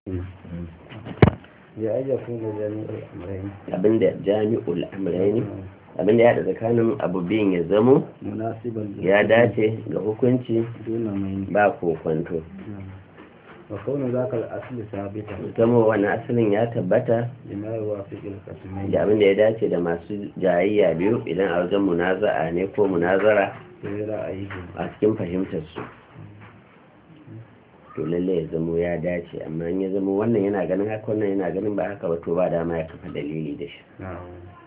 ya ayyafu da jami'ul amrayn abinda jami'ul amrayn abinda ya da tsakanin abu biyun ya zamo munasiban ya dace ga hukunci duna mai ba kokwanto wa kaunu zaka al-asl sabita zamo wani asalin ya tabbata lima yuwafiq al-qasmayn da abinda ya dace da masu jayayya biyu idan a wajen munaza'a ne ko munazara sai ra'ayi a cikin fahimtar su to lalle ya zamo ya dace amma in ya zamo wannan yana ganin haka wannan yana ganin ba haka ba to ba dama ya kafa dalili da shi na'am